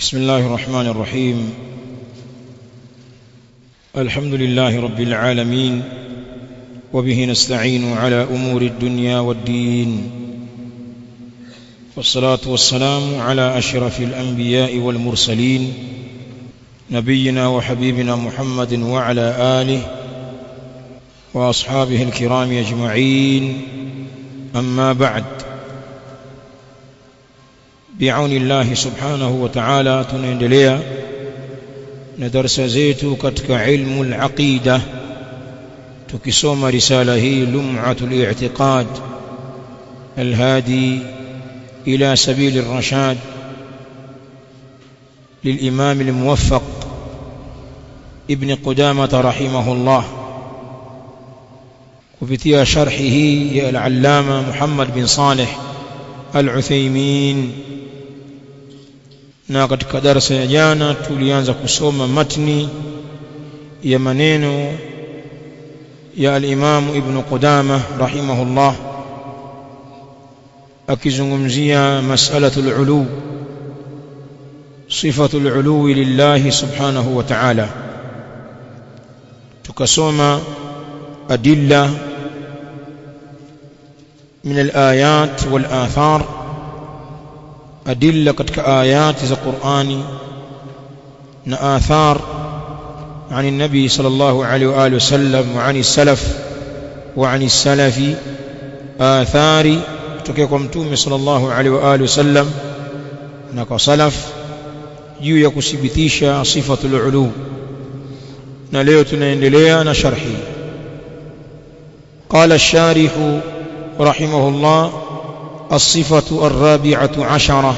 بسم الله الرحمن الرحيم الحمد لله رب العالمين وبه نستعين على أمور الدنيا والدين والصلاة والسلام على أشرف الأنبياء والمرسلين نبينا وحبيبنا محمد وعلى آله وأصحابه الكرام أجمعين أما بعد بعون الله subhanahu wa ta'ala tunaendelea na darasa zetu katika ilmu al-aqida tukisoma risala hii lum'atul i'tiqad al-hadi ila sabil ar-rashad للإمام الموفق ابن قدامة رحمه الله وفتيا شرحه يا العلامة محمد بن صالح العثيمين na katika darasa ya jana tulianza kusoma matni ya maneno ya al-Imam Ibn Qudama rahimahullah akizungumzia mas'alatul ulu sifatul ulu lillahi subhanahu wa ta'ala tukasoma adilla min al-ayat wal athar adilla katika ayati za Qur'ani na athar عن النبي صلى الله عليه وآله وسلم وعن السلف وعن السلف آثار تكيكم متومي صلى الله عليه وآله وسلم نكو سلف juu ya kuthibitisha sifatul ulu na leo tunaendelea na sharhi قال الشارح رحمه الله الصفة الرابعة عشرة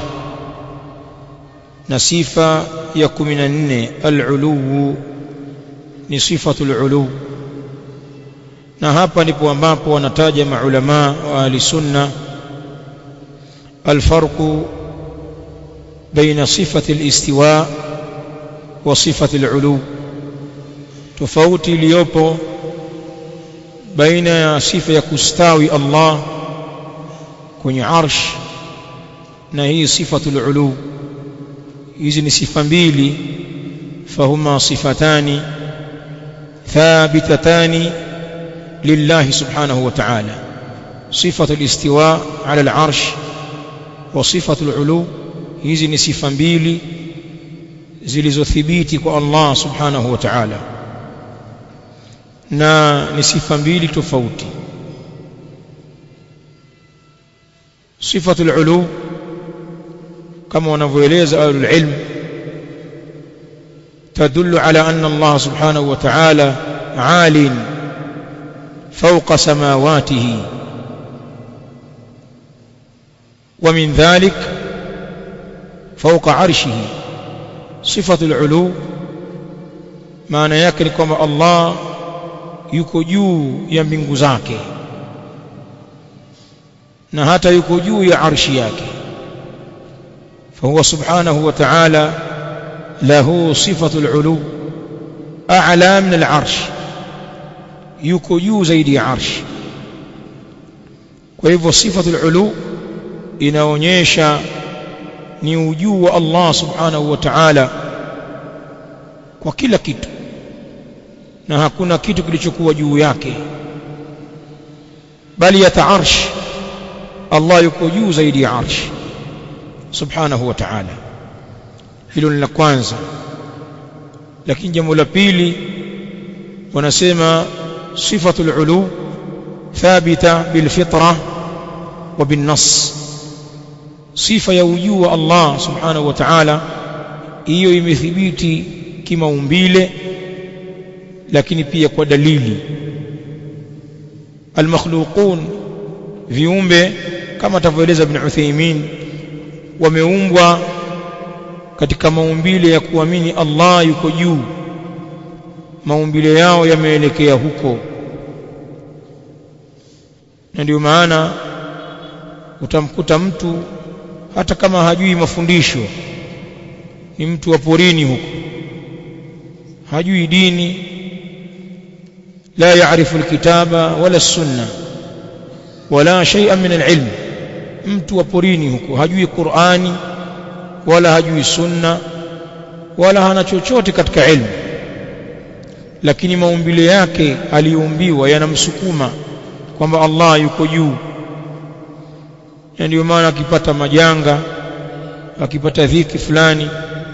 نصفة يكمن العلو نصفة العلو na hapa ndipo ambapo wanataja maulama wa ahli sunna alfarqu baina sifati alistiwa wa sifati alulu tofauti iliyopo baina ya sifa ya kustawi Allah kwenye arsh na hii sifatul ulu hizi ni sifa mbili fahuma sifatani thabitatani lillahi subhanahu wa ta'ala sifatu al-istiwa ala al-arsh wa sifatu al-ulu hizi ni sifa mbili zilizothibiti kwa Allah subhanahu wa ta'ala na ni sifa mbili tofauti صفة العلو كما ونفويليز أهل العلم تدل على أن الله سبحانه وتعالى عال فوق سماواته ومن ذلك فوق عرشه صفة العلو معنى يكن كما الله يكجو يمبنغ زاكي na hata yuko juu ya arshi yake fahuwa subhanahu wa ta'ala lahu sifatul ulu a'la min al-arsh yuko juu zaidi ya arshi kwa hivyo sifatul ulu inaonyesha ni ujuu wa Allah subhanahu wa ta'ala kwa kila kitu na hakuna kitu kilichokuwa juu yake bali yata arsh Allah yuko juu zaidi ya arsh subhanahu wa ta'ala hilo ni la kwanza lakini jambo la pili wanasema sifatul ulu thabita bil fitra wa bin nas sifa ya ujuu wa Allah subhanahu wa ta'ala hiyo imethibiti kimaumbile lakini pia kwa dalili al-makhluqun viumbe kama atavyoeleza Ibn Uthaymeen wameumbwa katika maumbile ya kuamini Allah yuko juu maumbile yao yameelekea huko na ndio maana utamkuta mtu hata kama hajui mafundisho ni mtu wa porini huko hajui dini la yaarifu alkitaba wala sunna wala shay'an min alilm mtu wa porini huko hajui Qur'ani wala hajui sunna wala hana chochote katika ilmu lakini maumbile yake aliyoumbiwa yanamsukuma kwamba Allah yuko juu na ndio maana akipata majanga akipata dhiki fulani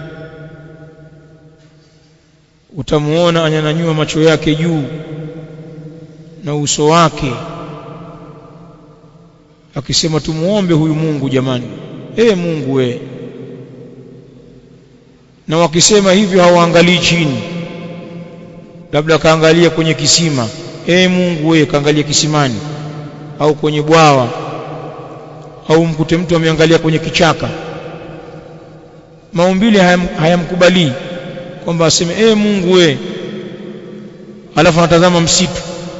utamuona anyanyanyua macho yake juu na uso wake akisema tumuombe huyu Mungu jamani ee Mungu we na wakisema hivyo hawaangalii chini labda kaangalia kwenye kisima ee Mungu we kaangalia kisimani au kwenye bwawa au mkute mtu ameangalia kwenye kichaka maumbile hayam, hayamkubalii kwamba aseme ee Mungu we alafu anatazama msitu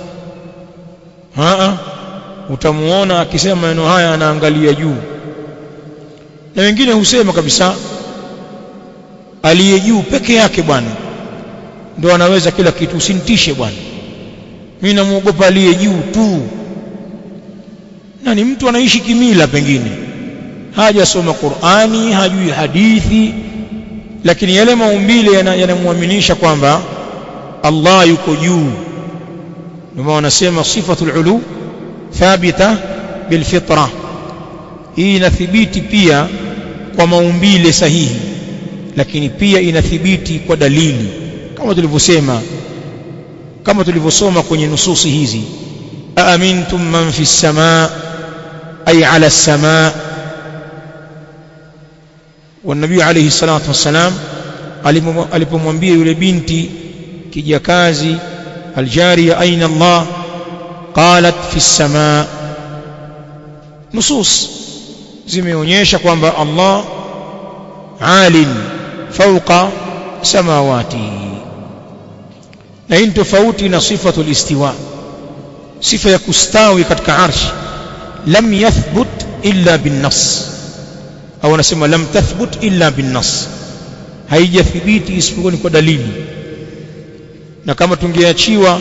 haa utamuona akisema maneno haya anaangalia juu na wengine husema kabisa aliye juu peke yake bwana ndo anaweza kila kitu usinitishe bwana mimi namuogopa aliye juu tu na ni mtu anaishi kimila pengine hajasoma Qur'ani hajui hadithi lakini yale maumbile yanamwaminisha yana kwamba Allah yuko juu ndio wanasema sifatul ulu thabita bilfitra hii inathibiti pia kwa maumbile sahihi lakini pia inathibiti kwa dalili kama tulivyosema kama tulivyosoma kwenye nususi hizi aamintum man fi samaa ay ala samaa والنبي عليه الصلاة والسلام alipomwambia yule binti kijakazi aljariya aina Allah qalat fi samaa nusus zimeonyesha kwamba Allah alin fawqa samawati na hii tofauti na sifatu listiwa sifa ya kustawi katika arshi lam yathbut illa bin nas au anasema lam tathbut illa bin nas haijathibiti isipokuwa ni kwa dalili na kama tungeachiwa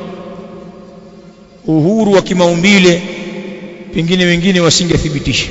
uhuru wa kimaumbile pengine wengine wasingethibitisha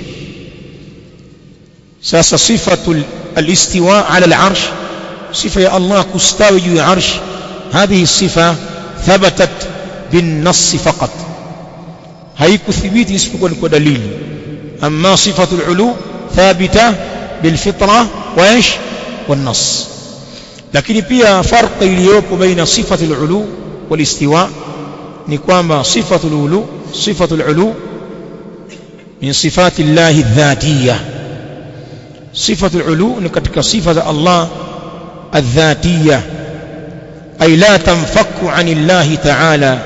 sasa sifatu alistiwa ala al'arsh sifa ya Allah kustawi juu ya arsh هذه الصفة ثبتت بالنص فقط haikuthibiti isipokuwa ni kwa dalili amma sifatu al-ulu thabita bilfitra wa ish والنص lakini pia farq iliyopo baina sifatu al-ulu wal-istiwa ni kwamba sifatu al-ulu sifatu al-ulu min sifati Allah adh-dhatiyya sifatu al-ulu ni katika sifa za Allah adh-dhatiyya ay la tanfaku an Allah ta'ala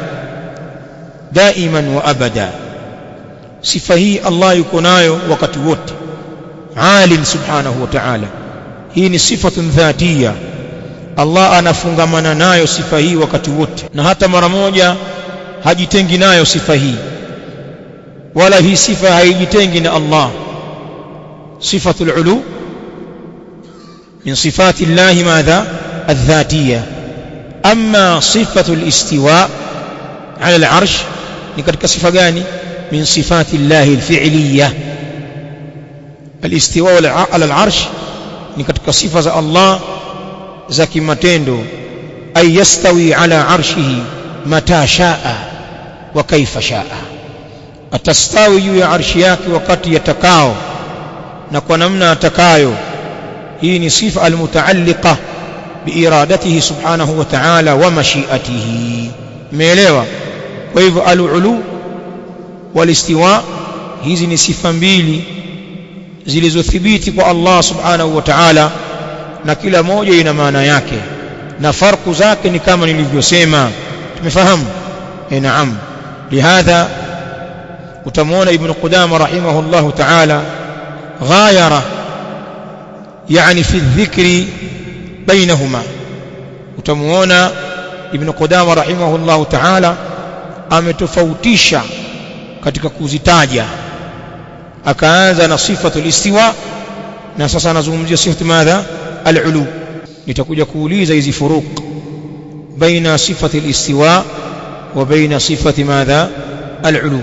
daiman wa abada sifa hii Allah yuko nayo wakati wote alim subhanahu wa ta'ala hii ni sifatun dhatia Allah anafungamana nayo sifa hii wakati wote na hata mara moja hajitengi nayo sifa hii wala hii sifa haijitengi na Allah sifatul ulu min sifati Allah madha الذاتية أما صفة الاستواء على العرش ni katika sifa gani min sifati Allah alfi'liyah alistiwa ala al-arsh ni katika sifa za Allah za kimatendo ay yastawi ala arshihi mata shaa wa kaifa shaa atastawi juu ya arshi yake wakati yatakao na kwa namna atakayo hii ni sifa almutaalliqa biiradatihi subhanahu wa ta'ala wa mashiatihi umeelewa kwa hivyo al-ulu wal-istiwa hizi ni sifa mbili zilizothibiti kwa Allah subhanahu wa ta'ala na kila moja ina maana yake na farku zake ni kama nilivyosema tumefahamu eh naam lihadha utamwona ibn qudama rahimahullah ta'ala ghayara yani fi dhikri bainahuma utamuona ibn qudama rahimahullah ta'ala ametofautisha katika kuzitaja akaanza na sifatul istiwa na sasa anazungumzia sifatu madha al-ulu nitakuja kuuliza hizi furuq baina sifati al-istiwa wa baina sifati madha al-ulu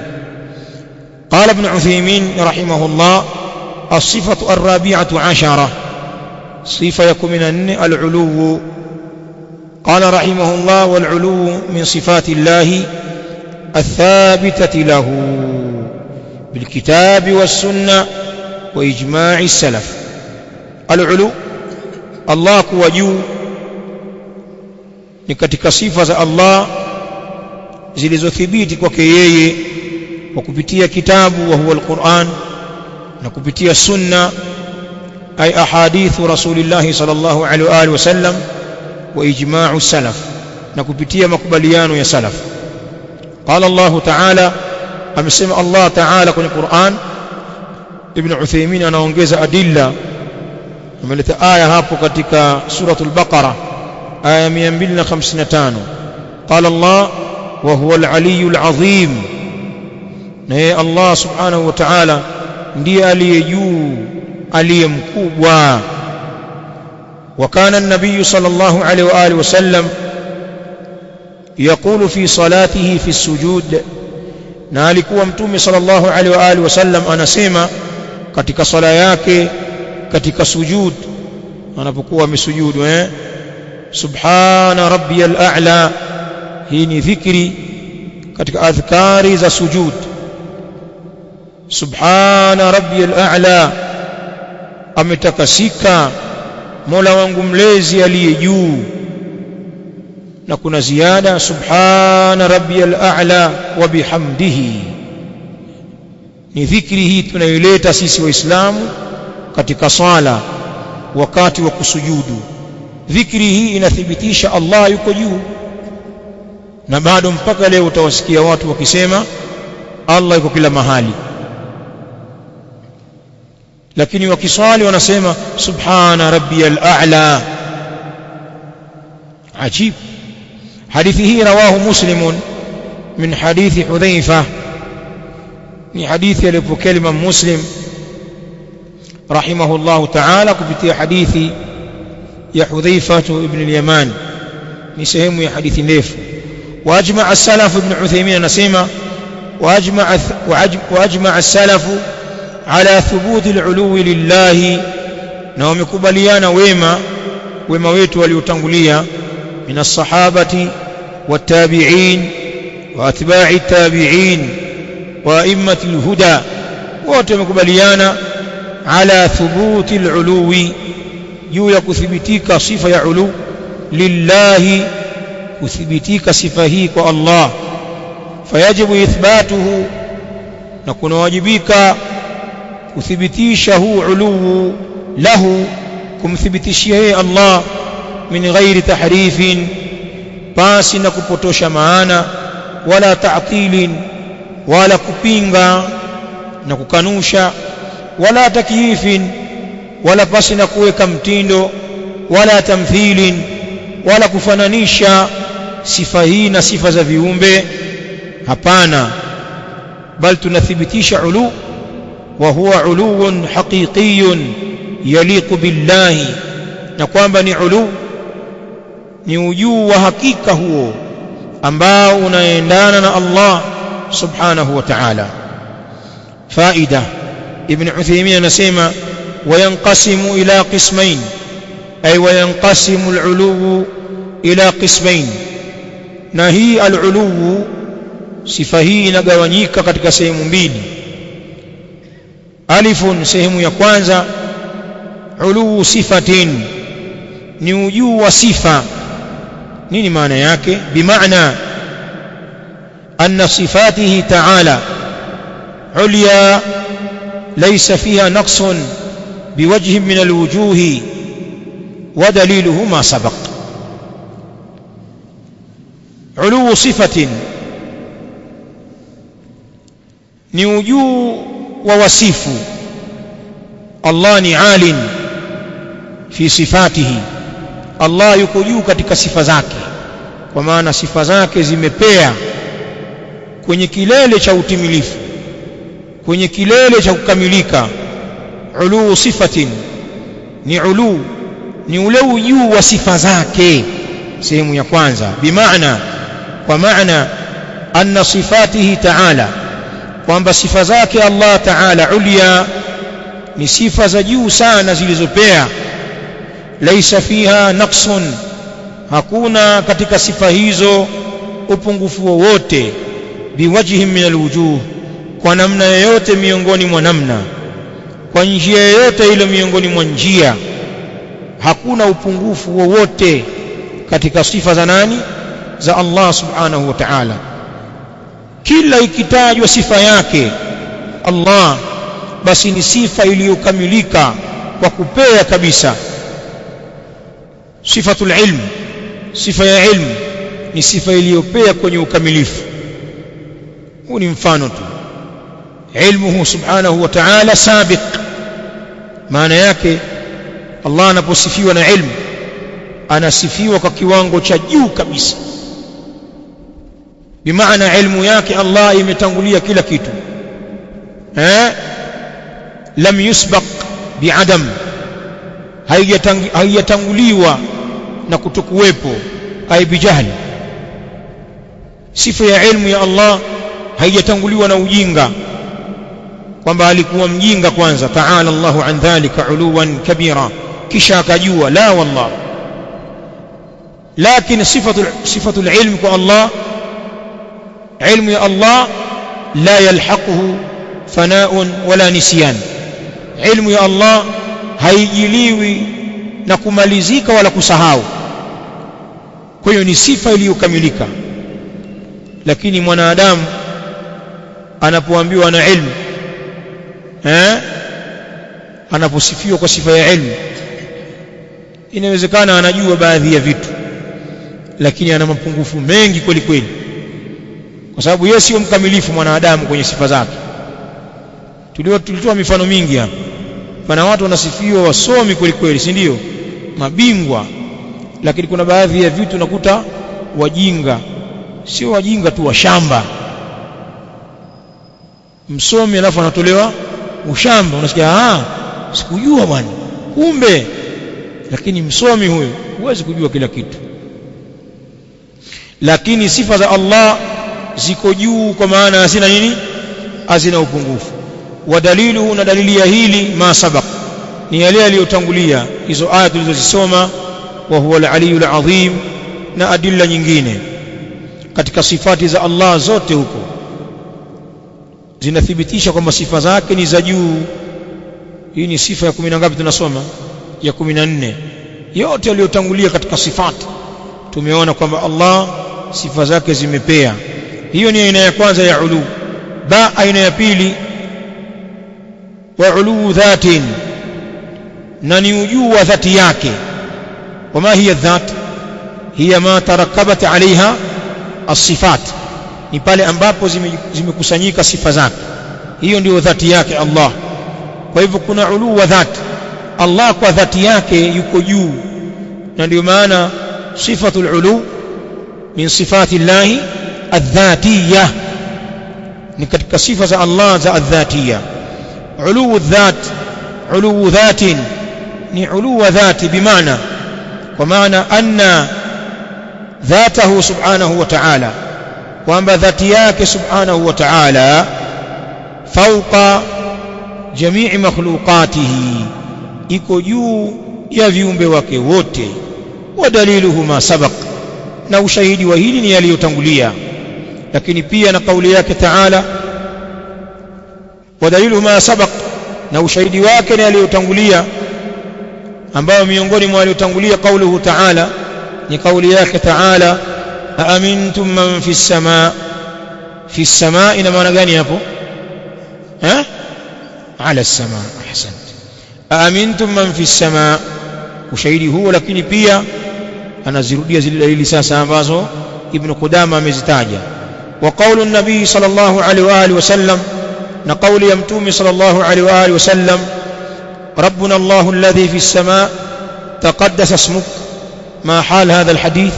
قال ابن عثيمين رحمه الله الصفة الرابعة عشرة sifa ya 14 al-ulu قال رحمه الله والعلو من صفات الله الثابتة له بالكتاب والسنة وإجماع السلف العلو الله كوجو ni katika sifa za Allah zilizothibiti kwake yeye kwa kupitia kitabu wa huwa alquran na kupitia sunna ay ahadithu rasulillah sallallahu alaihi wa alihi wasallam wa ijma'u salaf na kupitia makubaliano ya salaf qala Allah ta'ala amesema Allah ta'ala kwenye Qur'an Ibn Uthaymeen anaongeza adilla ameleta aya hapo katika suratul Baqara aya 255 qala Allah wa huwa al-aliyyul azim na yeye Allah subhanahu wa ta'ala ndiye aliye juu aliye mkubwa وكان النبي صلى الله عليه وآله وسلم يقول في صلاته في السجود na alikuwa mtume sallallahu alaihi wa alihi wasallam anasema katika sala yake katika sujud anapokuwa amesujudu eh subhana rabbiyal a'la hii ni dhikri katika adhkari za sujud subhana rabbiyal a'la ametakasika Mola wangu mlezi aliye juu na kuna ziada subhana rabbiyal a'la wa bihamdihi ni dhikri hii tunaileta sisi waislamu katika sala wakati wa kusujudu dhikri hii inathibitisha Allah yuko juu na bado mpaka leo utawasikia watu wakisema Allah yuko kila mahali lakini wakiswali wanasema subhana rabbiyal a'la ajib hadithi hii rawahu muslimun min hadithi hudhaifa ni hadithi aliyopokea Imam Muslim rahimahullahu ta'ala kupitia hadithi ya Hudhaifa ibn al-Yaman ni sehemu ya hadithi ndefu واجمع السلف ابن عثيمين anasema واجمع واجمع السلف على ثبوت العلو لله na wamekubaliana wema wema wetu waliotangulia min as-sahabati wat-tabi'in wa atba'i at-tabi'in wa a'immat al-huda wote wamekubaliana ala thubuti al-uluwi juu ya kuthibitika sifa ya ulu lillahi kuthibitika sifa hii kwa Allah fayajibu ithbatuhu na kunawajibika kuthibitisha huu uluu lahu kumthibitishia yeye Allah min ghairi tahrifin pasi na kupotosha maana wala ta'tilin wala kupinga na kukanusha wala takyifin wala pasi na kuweka mtindo wala tamthilin wala kufananisha sifa hii na sifa za viumbe hapana bal tunathibitisha ulu wa huwa uluun haqiqiyun yaliqu billahi na kwamba ni ulu ni ujuu wa hakika huo ambao unaendana na Allah subhanahu wa ta'ala faida ibn Uthaymeen anasema wayanqasimu ila qismain ay wayanqasimu al-ulu ila qismain na hii al-ulu sifa hii inagawanyika katika sehemu mbili alifun sehemu ya kwanza ulu sifatin ni ujuu wa sifa nini maana yake bimaana anna sifatihi ta'ala ulya laysa fiha naqsun biwajhin min alwujuhi ودليله ما سبق علو صفة ni ujuu wa wasifu Allah ni alin fi sifatihi Allah yuko juu katika sifa zake kwa maana sifa zake zimepea kwenye kilele cha utimilifu kwenye kilele cha kukamilika uluu sifatin ni uluu ni ule ujuu wa sifa zake sehemu ya kwanza bimaana kwa maana anna sifatihi ta'ala kwamba sifa zake Allah ta'ala ulia ni sifa za juu sana zilizopea laisa fiha naqsun hakuna katika sifa hizo upungufu wowote biwajhi min alwujuh kwa namna yoyote miongoni mwa namna kwa njia yoyote ile miongoni mwa njia hakuna upungufu wowote katika sifa za nani za Allah subhanahu wa ta'ala kila ikitajwa sifa yake Allah basi ni sifa iliyokamilika kwa kupea kabisa sifatul ilm sifa ya ilmu ni sifa iliyopea kwenye ukamilifu huu ni mfano tu ilmuhu subhanahu wa ta'ala sabiq maana yake Allah anaposifiwa na ilmu anasifiwa kwa kiwango cha juu kabisa bimaana ilmu yake Allah imetangulia kila kitu eh lam yusbaq biadam haijatanguliwa na kutokuwepo ai bijahli sifa ya ilmu ya Allah haijatanguliwa na ujinga kwamba alikuwa mjinga kwanza ta'ala Allahu an dhalika uluwan kabira kisha akajua la wallah lakini sifatu sifatu ilm kwa Allah ilmu ya Allah la yalhaquhu fana'un wala nisyan ilmu ya Allah haijiliwi na kumalizika wala kusahau kwa hiyo ni sifa iliyokamilika lakini mwanadamu anapoambiwa na ilmu eh anaposifiwa kwa sifa ya ilmu inawezekana anajua baadhi ya vitu lakini ana mapungufu mengi kweli kweli kwa sababu yeye sio mkamilifu mwanadamu kwenye sifa zake tulio tulitoa mifano mingi hapa pana watu wanasifiwa wasomi kweli kweli si ndio mabingwa lakini kuna baadhi ya vitu nakuta wajinga sio wajinga tu washamba msomi alafu anatolewa ushamba unasikia ah sikujua bwana kumbe lakini msomi huyo huwezi kujua kila kitu lakini sifa za Allah ziko juu kwa maana hazina nini hazina upungufu wa dalilu na dalili ya hili ma sabaq ni yale yaliyotangulia hizo aya tulizozisoma wa huwa al-aliyul azim na adilla nyingine katika sifati za Allah zote huko zinathibitisha kwamba sifa zake ni za juu hii ni sifa ya 10 ngapi tunasoma ya 14 yote yaliyotangulia katika sifati tumeona kwamba Allah sifa zake zimepea hiyo ni aina ya kwanza ya ulu ba aina ya pili wa ulu dhatin na ni ujuu wa dhati yake wama hiya dhat hiya ma tarakabat alaiha as-sifat ni pale ambapo zimekusanyika sifa zake hiyo ndio dhati yake Allah kwa hivyo kuna ulu wa dhati Allah kwa dhati yake yuko juu na ndio maana sifatul ulu min sifati llahi adh-dhatiyya ni katika sifa za Allah za adh-dhatiyya ulu dhat ulu dhatin ni ulu dhati bimaana kwa maana anna dhatahu subhanahu wa ta'ala kwamba dhati yake subhanahu wa ta'ala fauqa jamii makhluqatihi iko juu ya viumbe wake wote wa daliluhu ma sabaq na ushahidi wa hili ni yaliyotangulia lakini pia na kauli yake ta'ala wa daliluhu ma sabaq na ushahidi wake ni yaliyotangulia ambayo miongoni mwa yaliyotangulia kauluhu ta'ala ni kauli yake ta'ala aamintum man fi samaa fi samaa ina maana gani hapo eh ala samaa ahsant aamintum man fi samaa ushahidi huo lakini pia anazirudia zile dalili sasa ambazo ibn Qudama amezitaja wa qaulu nabii sallallahu alaihi wa alihi wasallam na kauli ya mtume sallallahu alaihi wa alihi wasallam ربنا الله الذي في السماء تقدس اسمك ما حال هذا الحديث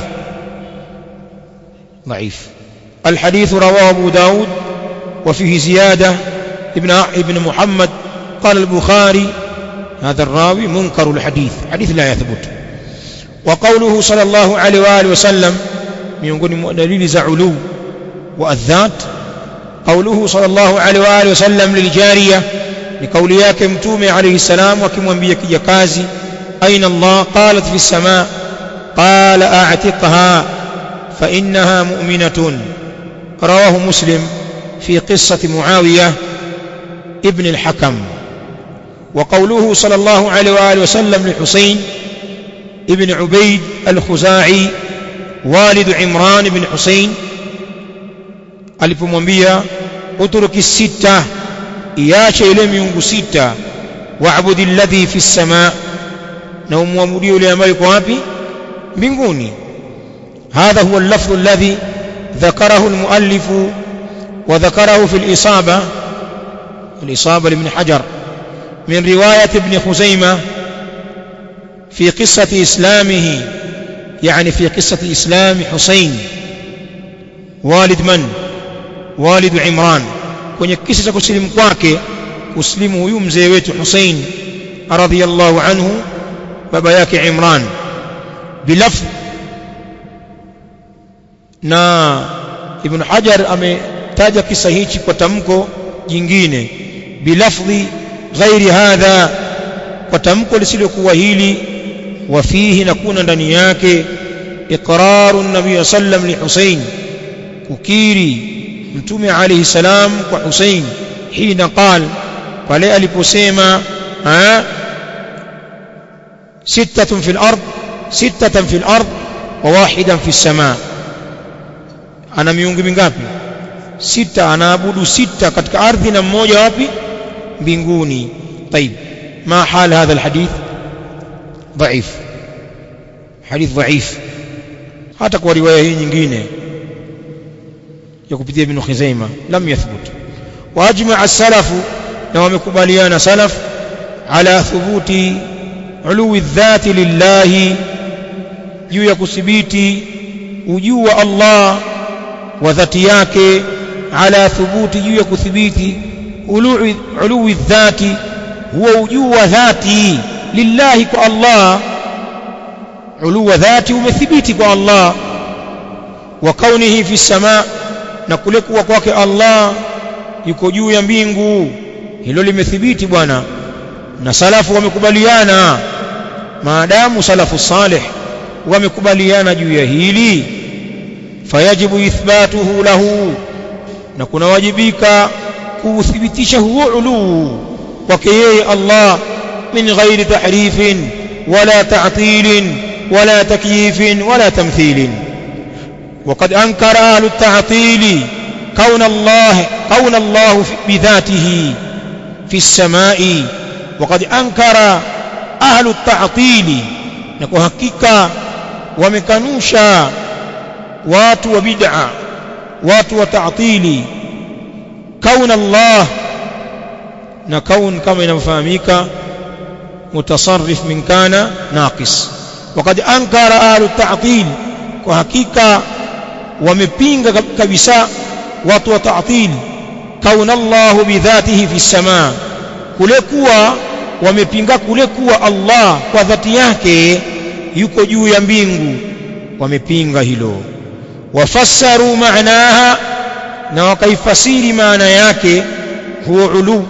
ضعيف الحديث رواه أبو داود وفيه زيادة ابن ابن محمد قال البخاري هذا الراوي منكر الحديث حديث لا يثبت وقوله صلى الله عليه وآله وسلم miongoni mwa dalili za ulu wa adhat قوله صلى الله عليه وآله وسلم للجارية ni kauli yake mtume alayhi salam akimwambia kijakazi أين الله قالت في السماء قال أعتقها فإنها مؤمنة رواه مسلم في قصة معاوية ابن الحكم وقوله صلى الله عليه وآله وسلم لحسين ابن عبيد الخزاعي والد عمران بن حسين alipomwambia utruki sita iache ile miungu sita wa'budi alladhi fi samaa na umwabudie yule ambaye yuko wapi mbinguni hadha huwa al-lafdh alladhi ذكره المؤلف وذكره في الإصابة الإصابة لابن حجر من رواية ابن خزيمة في قصة إسلامه يعني في قصة إسلام حسين والد من والد عمران kwenye kisa cha kusilimu kwake kusilimu huyu mzee wetu Hussein radhiyallahu anhu baba yake Imran bilafdh na Ibn Hajar ametaja kisa hichi kwa tamko jingine bilafdhi ghairi hadha kwa tamko lisilokuwa hili wafihi na kuna ndani yake iqraru nabii sallam li Hussein kukiri mtume alayhi salam kwa Hussein hina qal pale aliposema sittatun fil ard sittatan fil ard wa wahidan fis samaa ana miungu mingapi sita anaabudu sita katika ardhi na mmoja wapi mbinguni طيب ما حال هذا الحديث ضعيف حديث ضعيف hata kwa riwaya hii nyingine ya kupitia ibn Khuzaima lam yathbut wajma as-salaf na wamekubaliana salaf ala thubuti uluwi dhati lillahi juu ya kuthibiti ujuu wa Allah wa dhati yake ala thubuti juu ya kuthibiti uluwi uluwi dhati huwa ujuu wa dhati lillahi kwa Allah ulu wa dhati umethibiti kwa Allah wa kaunihi fi samaa na kule kuwa kwake Allah yuko juu ya mbingu hilo limethibiti bwana na salafu wamekubaliana maadamu salafu salih wamekubaliana juu ya hili fayajibu ithbatuhu lahu na kunawajibika kuuthibitisha huo uluu kwake yeye Allah min ghairi tahrifin wala ta'tilin ولا تكييف ولا تمثيل وقد أنكر أهل التعطيل كون الله كون الله بذاته في السماء وقد أنكر أهل التعطيل نكو حقيقة ومكنوشا وات وبدع وات وتعطيل كون الله نكون كما ينفهمك متصرف من كان ناقص وقد أنكر أهل التعطيل وحقيقة ومبينغ كبساء وطو تعطيل كون الله بذاته في السماء كلكوا ومبينغ كلكوا الله وذاتي yake yuko juu ya mbingu wamepinga hilo wafassaru maanaha na wakaifasiri maana yake huwa ulu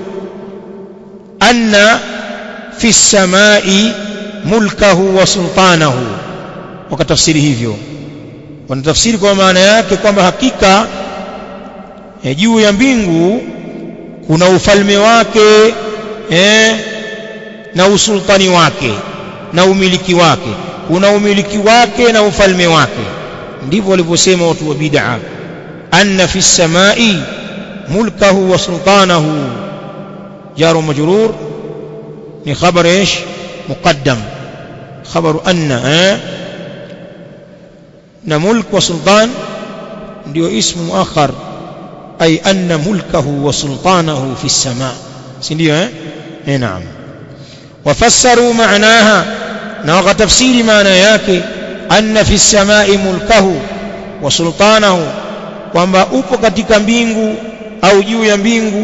anna fi samai mulkahu wa sultanahu wakatafsiri hivyo wanatafsiri kwa maana yake kwamba hakika e, juu ya mbingu kuna ufalme wake e, na usultani wake na umiliki wake kuna umiliki wake na ufalme wake ndivyo walivyosema watu wa bid'a anna fi samai mulkahu wa sultanahu jaru majrur ni khabar ايش مقدم خبر أن اه ملك وسلطان ndio اسم مؤخر أي أن ملكه وسلطانه في السماء سنdio eh eh naam وفسروا معناها na wakatafsiri maana yake anna fi samai mulkahu wa sultanahu kwamba upo katika mbingu au juu ya mbingu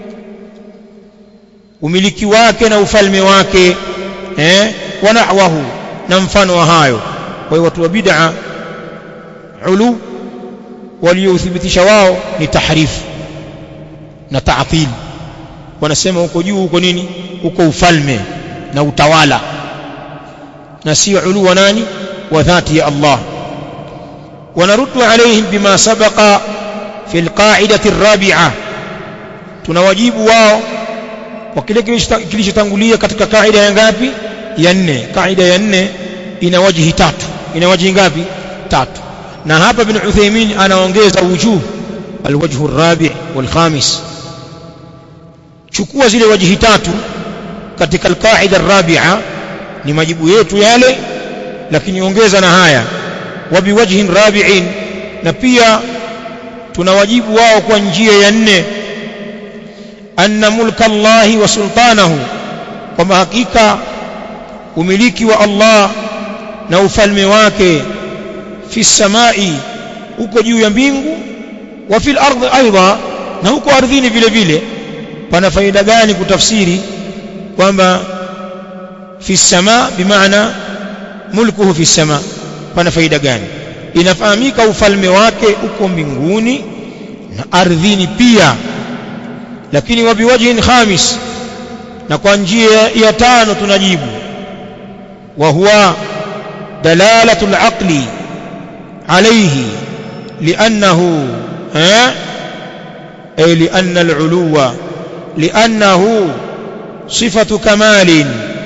umiliki wake na ufalme wake eh wa nahwahu na mfano wa hayo kwa hiyo watu wa bid'a ulu waliothibitisha wao ni tahrifu na ta'til wanasema huko juu huko nini huko ufalme na utawala na sio ulu wa nani wa dhati ya Allah ونرد عليهم بما سبق في القاعدة الرابعة tunawajibu wao kwa kile kilichotangulia katika kaida ya ngapi ya nne kaida ya nne ina wajihi tatu ina wajihi ngapi tatu na hapa bin Uthaymeen anaongeza wujuh alwajhu arabi' walkhamis chukua zile wajihi tatu katika alqaida arrabi'a ni majibu yetu yale lakini ongeza na haya wa biwajhin rabi'in na pia tunawajibu wao kwa njia ya nne anna mulka Allahi wa sultanahu kwamba hakika umiliki wa Allah na ufalme wake fi samai uko juu ya mbingu wa fil ardhi aidha na huko ardhini vile vile pana faida gani kutafsiri kwamba fi sama bimaana mulkuhu fi sama pana faida gani inafahamika ufalme wake uko mbinguni na ardhini pia lakini wa biwajhin khamis na kwa njia ya tano tunajibu wa huwa dalalatu al-aqli alayhi li'annahu eh ay li'anna al-uluwa li'annahu sifatu kamalin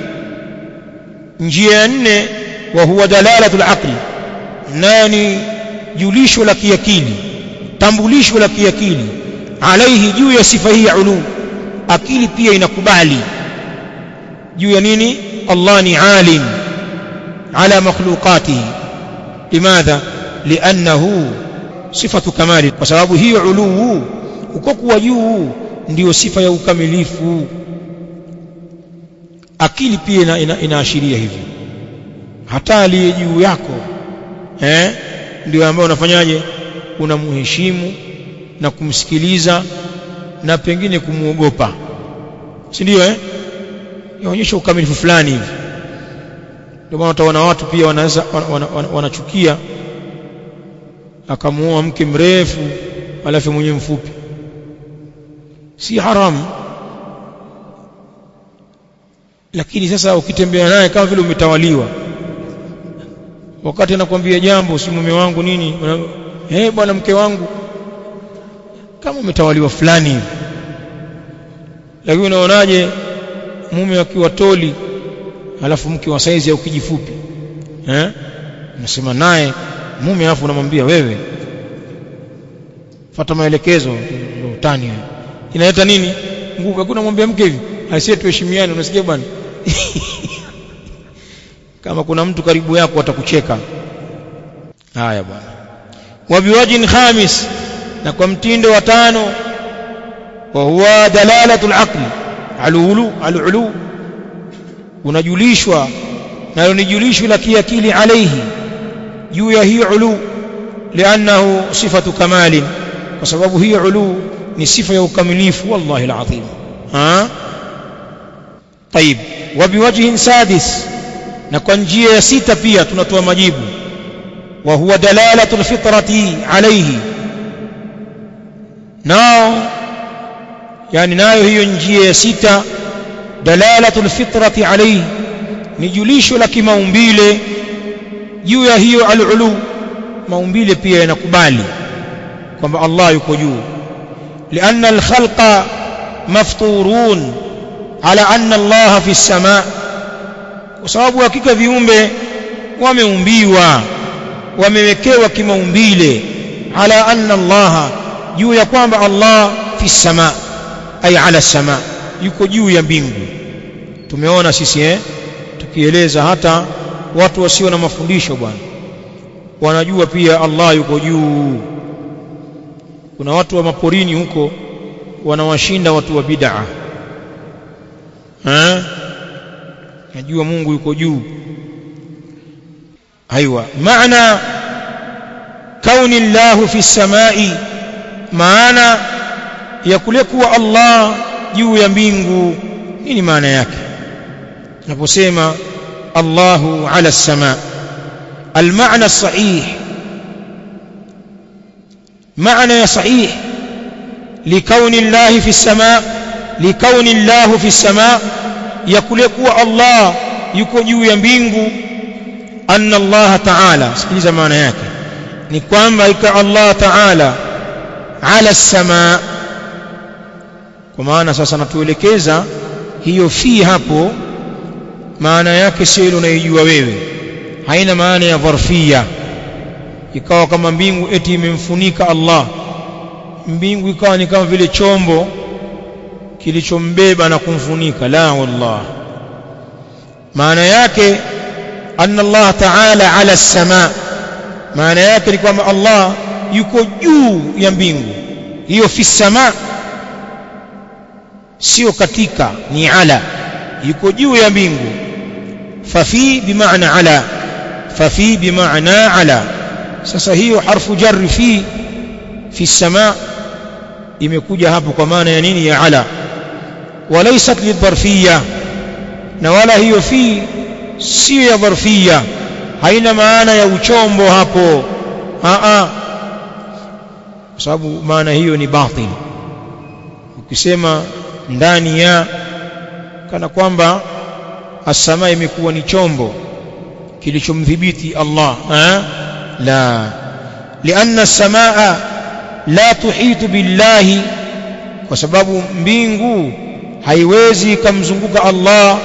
njia ya nne wa huwa dalalatu al-aqli nani julisho la kiakili tambulisho la kiakili alaihi juu ya sifa hii ya ulu akili pia inakubali juu ya nini Allah ni alim ala makhluqatihi limadha liannahu sifatu kamali kwa sababu hiyo uluu uko kuwa juu ndiyo sifa ya ukamilifu akili pia ina, ina, inaashiria hivyo hata aliye juu yako eh ndio ambaye unafanyaje unamheshimu na kumsikiliza na pengine kumuogopa si ndio eh yaonyesha ukamilifu fulani hivi ndio maana utaona watu pia wanaweza wanachukia wana, wana akamuoa mke mrefu alafu mwenyewe mfupi si haramu lakini sasa ukitembea naye kama vile umetawaliwa wakati anakuambia jambo si mume wangu nini eh hey, bwana mke wangu kama umetawaliwa fulani hivi lakini unaonaje mume akiwa toli alafu mke wa saizi au kijifupi eh unasema naye mume alafu unamwambia wewe fuata maelekezo utani inaleta nini nguvu hakuna mwambia mke hivi asiye tuheshimiane unasikia bwana kama kuna mtu karibu yako atakucheka haya bwana wa biwajin khamis na kwa mtindo wa tano wa huwa dalalatu al-aql alulu alulu unajulishwa nalo ni julisho la kiakili alayhi juu ya hiyo ulu liannahu sifatu kamalin kwa sababu hiyo ulu ni sifa ya ukamilifu wallahi alazim ha طيب وبوجه سادس na kwa njia ya sita pia tunatoa majibu wa huwa dalalatu alfitrati alayhi nao yani nayo hiyo njia ya sita dalalatu alfitrati alayhi ni julisho la kimaumbile juu ya hiyo alulu maumbile pia yanakubali kwamba Allah yuko juu لأن الخلق مفطورون على أن الله في السماء وسبب hakika viumbe wameumbiwa wamewekewa kimaumbile ala anna Allah juu ya kwamba Allah fi sama ay ala sama yuko juu ya mbingu tumeona sisi eh tukieleza hata watu wasio na mafundisho bwana wanajua pia Allah yuko juu kuna watu wa maporini huko wanawashinda watu wa bid'a eh najua Mungu yuko juu aiwa maana kauni Allah fi samai maana ya kule kuwa Allah juu ya mbingu nini maana yake naposema Allahu ala sama المعنى الصحيح معنى صحيح لكون الله في السماء لكون الله في السماء يكلكوا الله yuko juu ya mbingu anna Allah ta'ala sikiliza maana yake ni kwamba ika Allah ta'ala ala samaa kwa maana sasa natuelekeza hiyo fi hapo maana yake sio ile unaijua wewe haina maana ya dharfia ikawa kama mbingu eti imemfunika Allah mbingu ikawa ni kama vile chombo kilichombeba na kumfunika la wallah maana yake anna Allah ta'ala ala samaa maana yake ni kwamba Allah yuko juu ya mbingu hiyo fi samaa sio katika ni ala yuko juu ya mbingu fafi bimaana ala fafi bimaana ala sasa hiyo harfu jarri fi fi samaa imekuja hapo kwa maana ya nini ya ala walaysat lidharfiyya na wala hiyo fi sio ya dharfiyya haina maana ya uchombo hapo a a kwa sababu maana hiyo ni batil ukisema ndani ya kana kwamba as-samaa imekuwa ni chombo kilichomdhibiti Allah ha? la lianna as-samaa la tuhitu billahi kwa sababu mbingu haiwezi kumzunguka Allah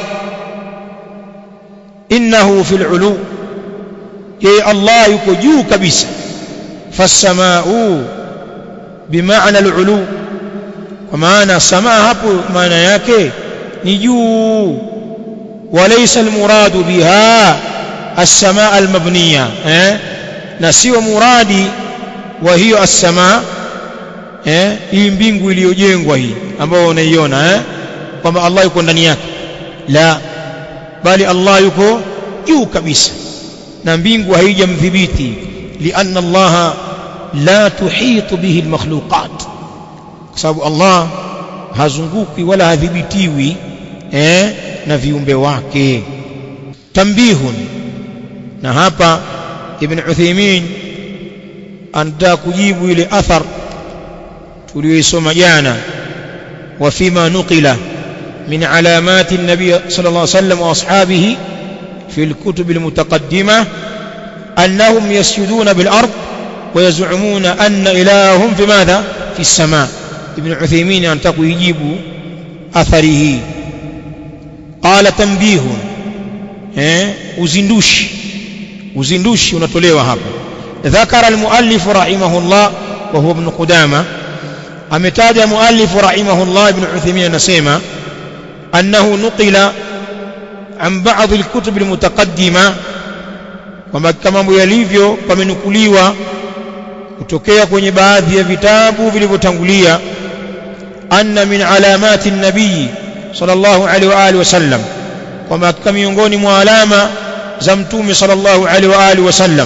innahu fil ulu yeye Allah yuko juu kabisa fas-samaa'u bimaana al-ulu kwa maana samaa hapo maana yake ni juu walaysa almuradu biha as-samaa al-mabniya eh na sio muradi wa hiyo as-samaa eh hii mbingu iliyojengwa hii ambayo unaiona eh kwamba Allah yuko ndani yake la bali Allah yuko juu kabisa na mbingu haijamdhibiti lianna Allah la tuhitu bihi al-makhluqat kwa sababu Allah hazunguki wala hadhibitiwi eh, na viumbe wake tambihun na hapa ibn Uthaymeen anataka kujibu ile athar tuliyoisoma jana wa fima nuqila min alamati an-nabi sallallahu alayhi wasallam wa ashabihi fi al-kutub al-mutaqaddimah annahum yasjuduna bil ard ويزعمون أن إلههم في ماذا في السماء ابن عثيمين أنتقوا يجيب أثره قال تنبيه uzindushi uzindushi unatolewa hapa ذكر المؤلف رحمه الله وهو ابن قدامة ametaja muallif rahimahullah ibn Uthaymeen anasema annahu nuqila an ba'd al-kutub al-mutaqaddima kwamba kama mambo yalivyo pamenukuliwa kutokea kwenye baadhi ya vitabu vilivyotangulia anna min alamati nabii sallallahu alaihi wa alihi wasallam kwamba katika miongoni mwa alama za mtume sallallahu alaihi wa alihi wasallam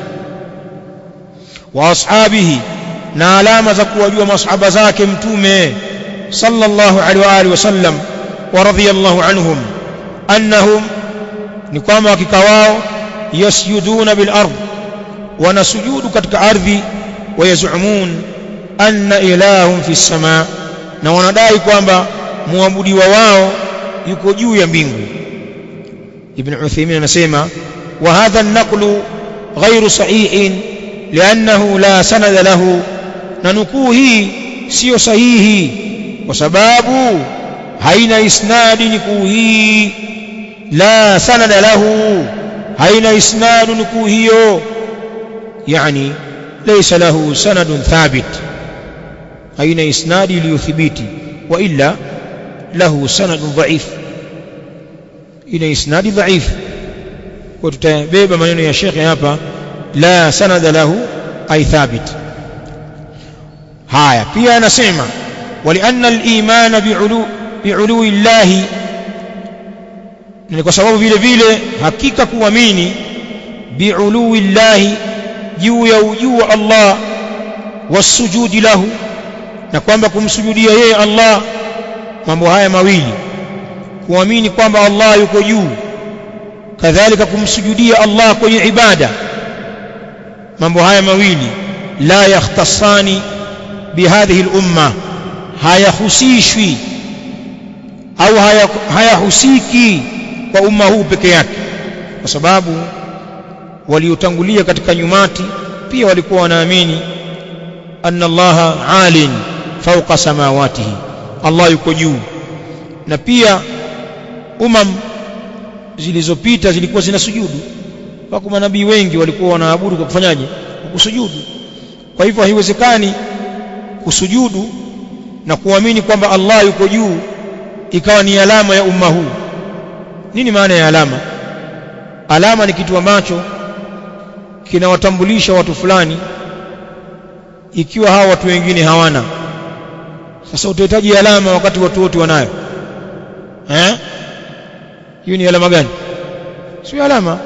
wa ashabihi na alama za kuwajua masahaba zake mtume sallallahu alaihi wa alihi wasallam wa radhiyallahu anhum annahum ni kwamba hakika wao yasjuduna bil ardh wanasujudu katika ardhi wayazumun anna ilahum fi samaa na wanadai kwamba muabudiwa wao yuko juu ya mbingu ibn Uthaymeen anasema wa hadha an-naqlu ghayru sahihin li'annahu la sanada lahu na nukuu hii sio sahihi kwa sababu haina isnadi nukuu hii la sanada lahu haina isnadu nukuu hiyo يعني ليس له سند ثابت أين إسناد ليثبت وإلا له سند ضعيف إلى إسناد ضعيف وتتبيب من يا شيخ هابا لا سند له أي ثابت هايا pia anasema ولأن الإيمان بعلو بعلو الله ni kwa sababu vile vile hakika kuamini bi'ului llahi juu ya ujuu wa Allah wasujudi lahu na kwamba kumsujudia yeye Allah mambo haya mawili kuamini kwamba Allah yuko juu kadhalika kumsujudia Allah kwenye ibada mambo haya mawili la yakhtasani bihadhihi al-umma hayahusishwi au hayahusiki kwa umma huu peke yake kwa sababu waliotangulia katika nyumati pia walikuwa wanaamini anna allaha alin fawqa samawatihi allah yuko juu na pia umam zilizopita zilikuwa zinasujudu wako manabii wengi walikuwa wanaabudu kwa kufanyaje kwa kusujudu kwa hivyo haiwezekani kusujudu na kuamini kwamba Allah yuko juu ikawa ni alama ya umma huu nini maana ya alama alama ni kitu ambacho kinawatambulisha watu fulani ikiwa hawa watu wengine hawana sasa utahitaji alama wakati watu wote wanayo eh hiyo ni alama gani sio alama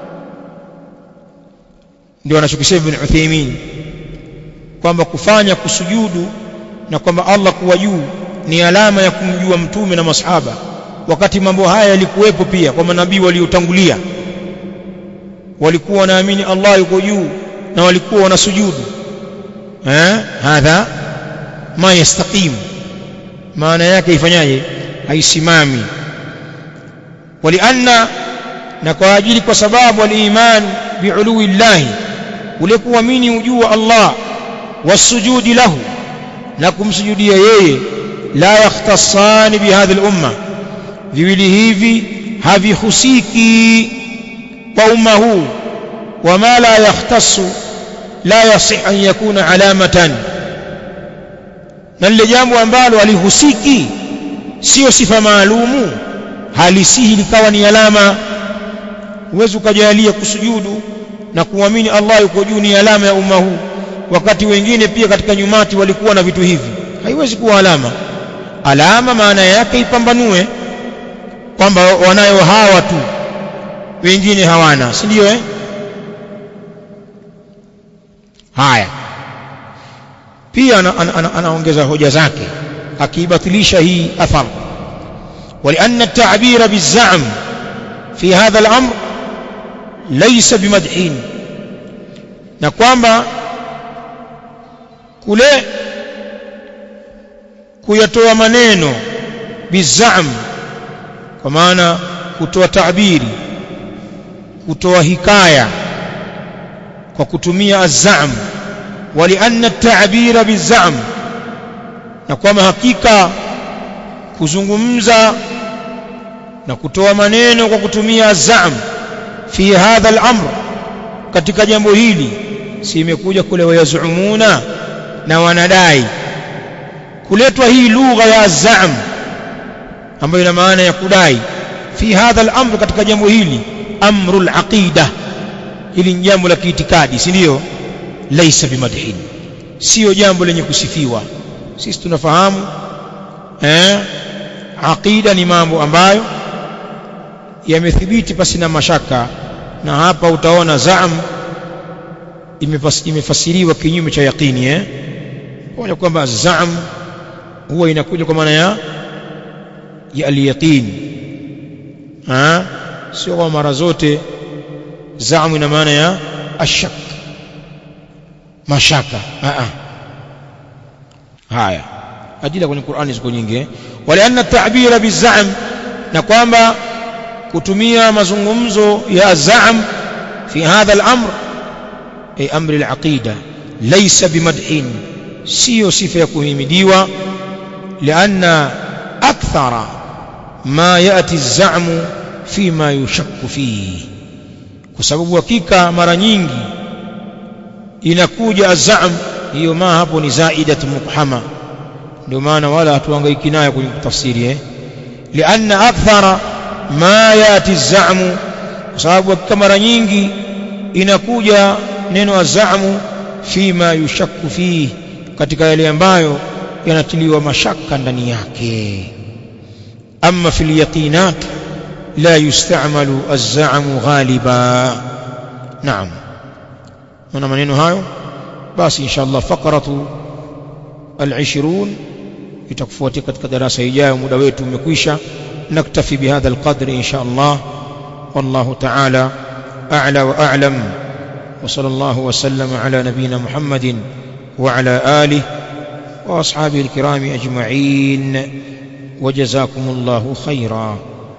ndio anachokisema Ibn Uthaymeen kwamba kufanya kusujudu na kwamba Allah kuwa juu ni alama ya kumjua mtume na masahaba wakati mambo haya yalikuwepo pia kwa manabii waliotangulia walikuwa wanaamini Allah yuko juu na walikuwa wanasujudu eh hadha ma yastaqim maana yake ifanyaje haisimami walianna na kwa ajili kwa sababu aliman biului llahi ule kuamini ujuu wa Allah wasujudi lahu na kumsujudia yeye la yakhtasani bihadhi al-umma viwili hivi havihusiki kwa umma huu wama la yakhtassu la yasih an yakuna alamatan na lile jambo ambalo alihusiki sio sifa maalumu halisihi likawa ni alama huwezi ukajalia kusujudu na kuamini Allah yuko juu ni alama ya umma huu wakati wengine pia katika nyumati walikuwa na vitu hivi haiwezi kuwa alama alama maana yake ipambanue kwamba wanayo hawa tu wengine hawana si ndio eh haya pia anaongeza ana, ana, ana hoja zake akiibatilisha hii athar ولأن التعبير بالزعم في هذا الأمر ليس بمدحين na kwamba kule kuyatoa maneno bizam kwa maana kutoa tabiri kutoa hikaya kwa kutumia azam walianna at-ta'bira bizam na kwamba hakika kuzungumza na kutoa maneno kwa kutumia azam fi hadha al-amr katika jambo hili si imekuja kule wayazumuna na wanadai kuletwa hii lugha ya azam ambayo ina maana ya kudai fi hadha al-amr katika jambo hili amru al-aqida hili ni jambo la kiitikadi si ndio laisa bimadhin sio jambo lenye kusifiwa sisi tunafahamu eh aqida ni mambo ambayo yamethibiti pasi na mashaka na hapa utaona zaam imefasiriwa kinyume cha yaqini eh kwa kwamba zaam huwa inakuja kwa maana ya ya al-yaqin ah sio kwa mara zote zaam ina maana ya ashak mashaka ah haya ajila kwenye Qur'ani ziko nyingi walianna at-ta'bira bizam na kwamba kutumia mazungumzo ya zaam fi hadha al-amr ay amri al-aqida laysa bimadhin sio sifa ya kuhimidiwa lianna akthara ma yati az-za'mu fima yushakku fihi kwa sababu hakika mara nyingi inakuja az-za'm hiyo ma hapo ni zaidat muqhama ndio maana wala hatuhangaiki nayo kwenye tafsiri eh lianna akthara ma yati az-za'mu kwa sababu hakika mara nyingi inakuja neno az-za'mu fima yushakku fihi katika yale ambayo yanatiliwa mashaka ndani yake amma fil yaqinat la yusta'malu az-za'mu ghaliba naam na maneno hayo basi inshallah faqratu al-20 itakufuatia katika darasa ijayo muda wetu umekwisha naktafi bihadha al-qadr inshallah wallahu ta'ala a'la wa a'lam وصلى الله وسلم على نبينا محمد وعلى آله وأصحابه الكرام أجمعين وجزاكم الله خيرا